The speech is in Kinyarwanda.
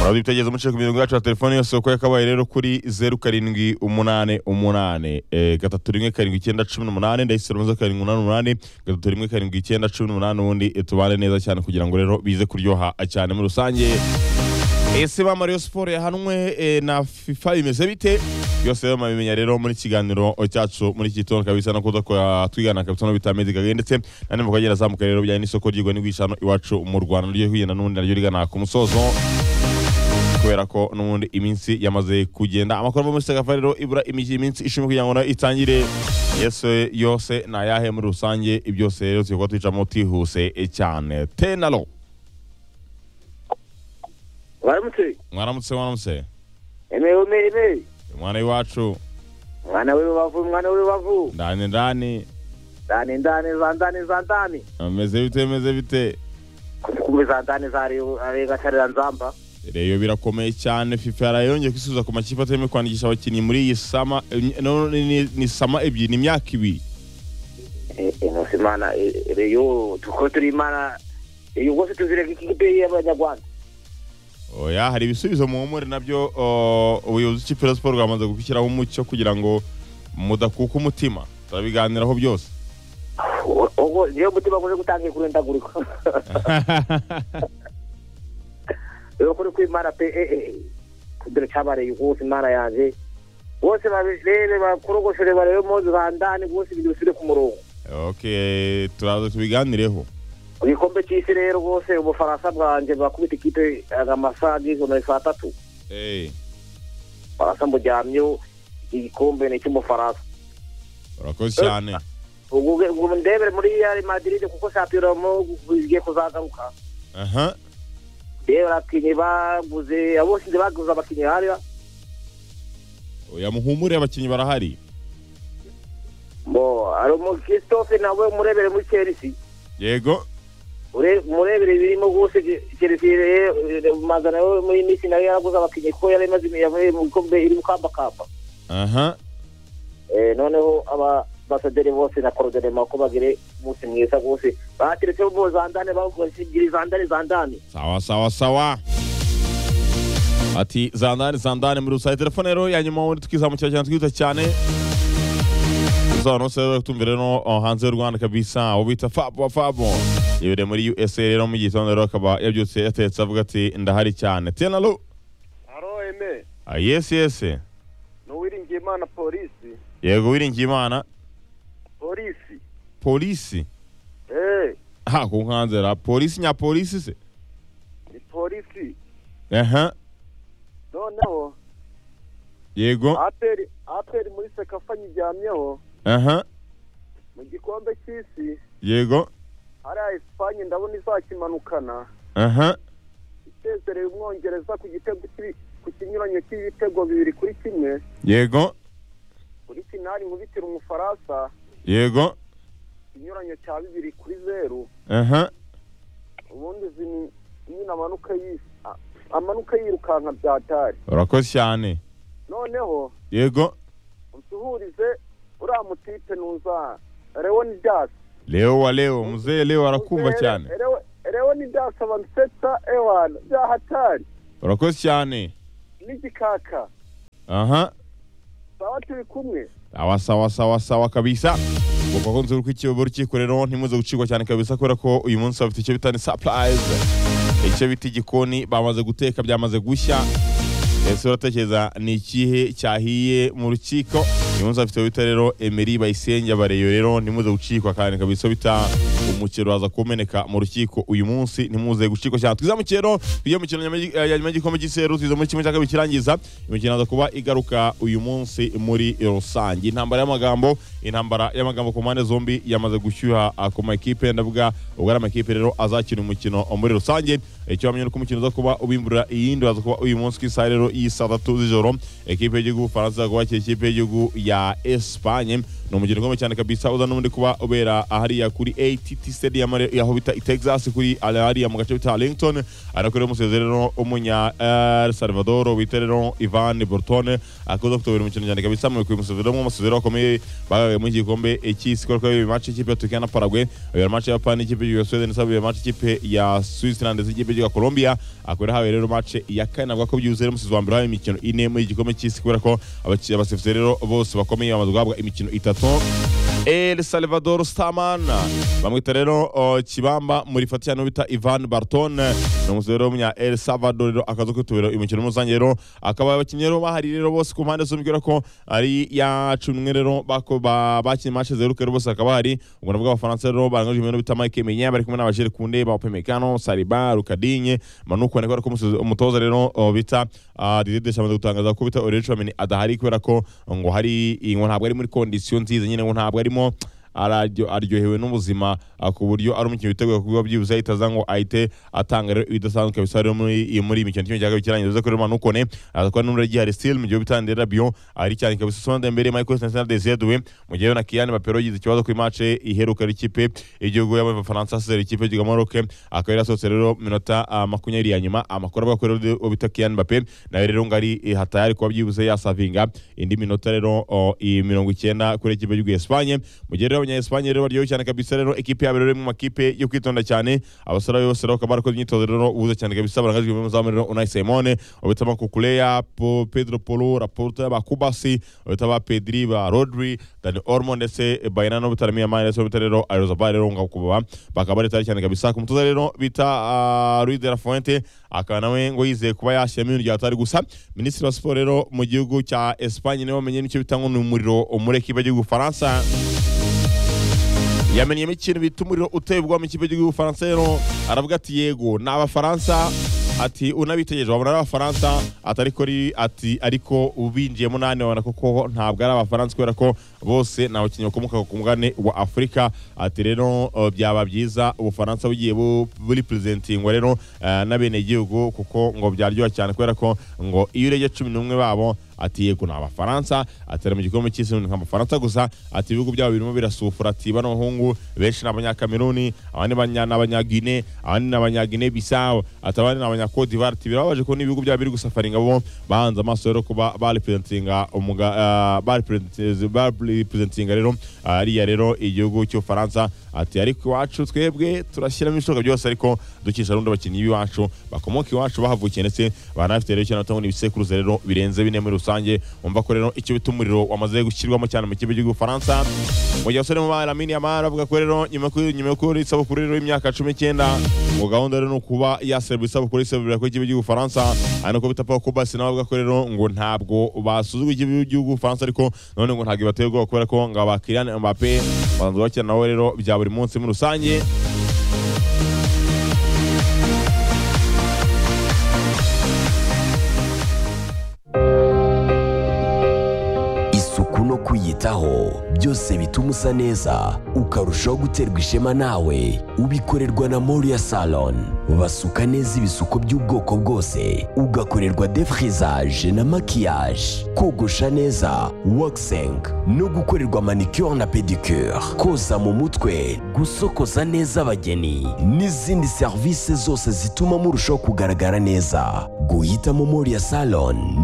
aho twitegereje umuciro ku mirongo yacu ya telefone yose uko yakabaye rero kuri zeru karindwi umunani umunani eh, gatatu rimwe karindwi icyenda cumi n'umunani ndahise rumaze karindwi umunani umunani gatatu rimwe karindwi icyenda cumi n'umunani ubundi eh, tubane neza cyane kugira ngo rero bize kuryoha eh, cyane muri rusange ese ba Mario Sport yahanwe eh, na FIFA bimeze bite byose rero mabimenya rero muri kiganiro cyacu muri iki gitondo kabisa no kuza twigana kabisa no bitameze gahe ndetse na nimba ukagera azamuka rero bijyanye n'isoko ry'igwa n'igwishano iwacu mu Rwanda ryo hiyena n'ubundi naryo rigana ku musozo kubera ko n'ubundi iminsi yamaze kugenda amakuru ava muri Sekafa rero ibura imijyi iminsi ishimwe kugira ngo nayo itangire yese yose ni ayahe muri rusange ibyose rero tugiye kuba twicamo tihuse cyane tenalo waramutse mwaramutse mwaramutse emewe mene mwana w'iwacu mwana w'urubavu mwana w'urubavu ndani ndani ndani ndani za ndani za ndani ameze bite ameze bite kumbe za ndani za Reyo- za regacarira nzamba reyo birakomeye cyane fifa yarayongeye kwisubiza ku makipe atemewe kwandikisha abakinnyi muri iyi sama no, ni, ni, ni sama ebyiri ni imyaka ibiri Eh, eh, nkusi imana eh, reyo tuko turi imana iyo rwose tuzireka ikipe y'abanyarwanda oya hari ibisubizo muhumure nabyo o, ubuyobozi bw'ikipe ya siporo bwamaze gushyiraho umucyo kugira ngo mudakuka umutima turabiganiraho byose O- ubwo niyo mutima umaze gutangiye kurendagurika rero kuri kw'imana pe eh, eh, eh. kudore cyabareye rwose imana yanjye bose babirebe bakorogoshore barebe mpuzu za ndani rwose ibintu bisubire ku murongo okay turaza tubiganireho ku gikombe cy'isi rero rwose ubufaransa bwanjye bwakubita ikipe amasaga ijana na saa tatu hey, ubufaransa mburyamyeho igikombe ni icy'umufaransa urakoze cyane Ubu- ubu ndebere muri real madrid kuko shampiyona mo igiye kuzagaruka aha rero abakinnyi baguze aboshinze baguze abakinnyi hariya oya muhumure abakinnyi barahari bo hari umukristofe nawe umurebere muri chelsea yego Ure- umurebere birimo rwose chelsea re- re- mazana yo muri misi nayo yaraguze abakinnyi kuko yari imaze yavuye mu bikombe iri gukambakamba aha Eh, noneho ababasaderi bose na korodorema ko bagire umunsi mwiza rwose bateretse bo zandane bavuga zigiri zandane zandane sawa sawa sawa ati zandani zandani muri rusange telefone rero ya nyuma ubundi tukizamukira cyane twihuta cyane tumvire no oh, hanze y'u rwanda kabisa aho bita fabo fabo yibere muri usa rero mu gitondo rero akaba yabyutse yatetse avuga ati ndahari cyane tenalo haro eme ah, yes yes ni uwiringiye imana polisi yego wiringiye imana polisi polisi eee ha ku nkanze ra polisi nya polisi se ni polisi aha noneho yego aperi aperi muri sekafa nyiryamyeho aha mu gikombe cy'isi yego hariya esipanye ndabona izakimanukana aha isezereye umwongereza ku gitego cy'ibi- ku kinyuranyo cy'ibitego bibiri kuri kimwe yego kuri finali nkubitira umufaransa yego ikinyuranyo cya bibiri kuri zeru aha ubundi izi ni nyine amanuka y'isi a- amanuka yirukanka byatari urakoze cyane noneho yego usuhurize uriya mutipe nuza leonidas leo wa leo mzee leo arakumva cyane leonidas abamsetsa ewana byahatari urakoze cyane n'igikaka aha saba turi kumwe sawa sawa sawa sawa kabisa ubwo kunze uri kw'ikiyobo rukiko rero ntimuze gucikwa cyane kabisa kubera ko uyu munsi bafite icyo bita ni surprise icyo bita igikoni bamaze guteka byamaze gushya ese uratekereza ni ikihe cyahiye mu rukiko uyu munsi bafite bita rero emeri bayisenge abareyo rero ntimuze gucikwa kandi kabisa bita umukiro uraza kumeneka mu rukiko uyu munsi ntimuze gucikwa cyane twizamukire rero tujye mu kintu nyama- ya nyuma y'igikombe cy'iseru tuza muri kimwe cya kabiri kirangiza imikino yaza kuba igaruka uyu munsi muri rusange intambara y'amagambo intambara y'amagambo ku mpande zombi yamaze gushyuha ah, ku makipe ndavuga ubwo ari amakipe rero azakina umukino muri rusange icyo wamenya ni uko umukino uza kuba ubimbura iyindi waza kuba uyu munsi ku isaha rero y'i saa tatu z'ijoro ekipe y'igihugu y'ubufaransa kubakira ikipe y'igihugu ya esipanye ni umukino ukomeye cyane kabisa uza n'ubundi kuba ubera hariya kuri att stadium ari- aho bita i texas kuri hariya mu gace bita arlington ariko rero umusifuzi rero umunya el salvador wita rero ivan burtone akuza kutabira umukino cyane kabisa mu kumusifuzi rero umusifuzi rero bakomeye bagaye muri iki gikombe cy'isi kubera ko yayoboye match y'ikipe ya turukiya na paraguay ayoboye match ya japani ikipe ya suwede n'isabira match ikipe ya switzerland ndetse ikipe bwa Colombia akorera habaye rero match ya kane avuga ko byuzuye rero musizi wa mbere habaye imikino ine muri iki gikombe cy'isi kubera ko abaki- abasifuzi rero bose bakomeye bamaze guhabwa imikino itatu El Salvador Staman bamwita rero o, Kibamba muri fatiya no bita Ivan Barton ni umusifuzi rero w'umunya El Salvador rero akaza kwitabira imikino muri rusange rero akaba abakinnyi rero bahari rero bose ku mpande zombi kubera ko ari ya cumi n'imwe rero bako- ba- bakinnye match ziheruka rero bose bakaba bahari ubwo nabwo abafaransa rero barangajwe ibintu bita Mike Menya bari kumwe n'abajere kunde ba Upamecano Saliba Rukadinye Manuko niko ariko umusozi- umutoza rero o, bita ah, Didier Deschamps amaze gutangaza ko bita Aurelien Tchouameni adahari kubera ko ngo hari ngo ntabwo ari muri condition nziza nyine ngo ntabwo arimo araryo- aryohewe n'ubuzima ah, ku buryo ari umukino witeguye kuba byibuze ahita aza ngo ahite atanga rero ibidasanzwe bisa rero muri iyi muri iyi mikino kimwe cya kabiri kirangiye uza kuri Manukone aza kuba n'umurage hari Steel mu gihe bitandira Rabion ari cyane kabisa Sonde mbere Michael Sensana Desiadwe mu gihe na Kylian Mbappé rero yagize ikibazo kuri match iheruka y'ikipe y'igihugu y'abafaransa asezera ikipe y'igihugu Maroc akaba yari asohotse rero mu minota ah, makumyabiri ya nyuma amakuru avuga ko rero uwo bita Kylian Mbappé nawe rero ngo ari eh, hatayari kuba byibuze yasavinga indi minota rero oh, iyi mirongo icyenda kuri ekipe y'igihugu ya Espagne mu gihe rero abanya-Espagne rero baryohewe cyane kabisa rero ekipe yabo rero iri mu makipe yo kwitonda cyane abasore bose rero bakaba barakoze imyitozo rero ubuze cyane kabisa barangajwe mu zamu rero Unai Simone ubita Makukuleya Po- Pedro Polo Laporta ba Kubasi ubita ba Pedri ba Rodri Dani Olmo ndetse Bayana no bitaramiye amani ndetse ubita rero Arizabal rero ngo kuba bakaba bari tayari cyane kabisa ku mutoza rero bita ah, Luis de la Fuente akaba nawe ngo yizeye kuba yashyiramo ibintu byatari gusa minisitiri wa siporo rero mu gihugu cya Espagne niwe wamenye n'icyo bita ngo ni umuriro muri ekipe y'igihugu Faransa yamenyemo ikintu bita umuriro uteye ubwoba mu kigo cy'igihugu Faransa rero aravuga ati yego ni abafaransa ati unabitegereje wabona ari abafaransa ati ariko ari ati ariko ubinjiyemo nane wabona koko ntabwo ari abafaransa kubera ko bose ni abakinnyi bakomoka ku mugabane wa afurika ati rero eh, byaba byiza ubufaransa bugiye bu- buri purizentingwa rero eh, n'abenegihugu kuko ngo byaryoha cyane kubera ko ngo iyo urebye cumi n'umwe babo ati yego ni abafaransa atera mu gikombe cy'isi ni nk'abafaransa gusa ati ibihugu byabo birimo birasufura ati bano bahungu benshi ni abanyakameruni abandi banya- ni abanyagine abandi ni abanyagine bisawo ati abandi ni abanyakodi divari ati birababaje kubona ibihugu byabo biri gusafaringa bo bahanze amaso rero kuba barepresentinga umuga eh, barepresent- barepresentinga rero ariya rero igihugu cy'ubufaransa ati ariko iwacu twebwe turashyiramo ibishoboka byose ariko ducisha rundi abakinnyi b'iwacu bakomoka iwacu bahavukiye ndetse banafite rero cyane batanga ibisekuruza rero birenze bine muri rusange umva ko rero icyo bita umuriro wamaze gushyirwamo cyane mu kigo cy'igihugu Faransa mu gihe abasore mu bana Lamine Yamal avuga ko rero nyuma ko nyuma ko rero isabukuru rero y'imyaka 19 ngo gahunda rero ni ukuba yaserva isabukuru isabukuru ko ikigo cy'igihugu Faransa ari nako bita Paul Kobasi nawe avuga ko rero ngo ntabwo basuzugura ikigo cy'igihugu Faransa ariko none ngo ntabwo bateye ubwoba kubera ko ngo aba Kylian Mbappé babanza bakina nawe rero bya buri munsi muri rusange isuku no kwiyitaho byose bituma usa neza ukarushaho guterwa ishema nawe ubikorerwa na moriya salon basuka neza ibisuko by'ubwoko bwose ugakorerwa defrizaje na makiyaje kogosha neza wakiseng no gukorerwa manicure na pedicure koza mu mutwe gusokoza neza abageni n'izindi serivisi zose zituma murushaho kugaragara neza guhitamo moriya salon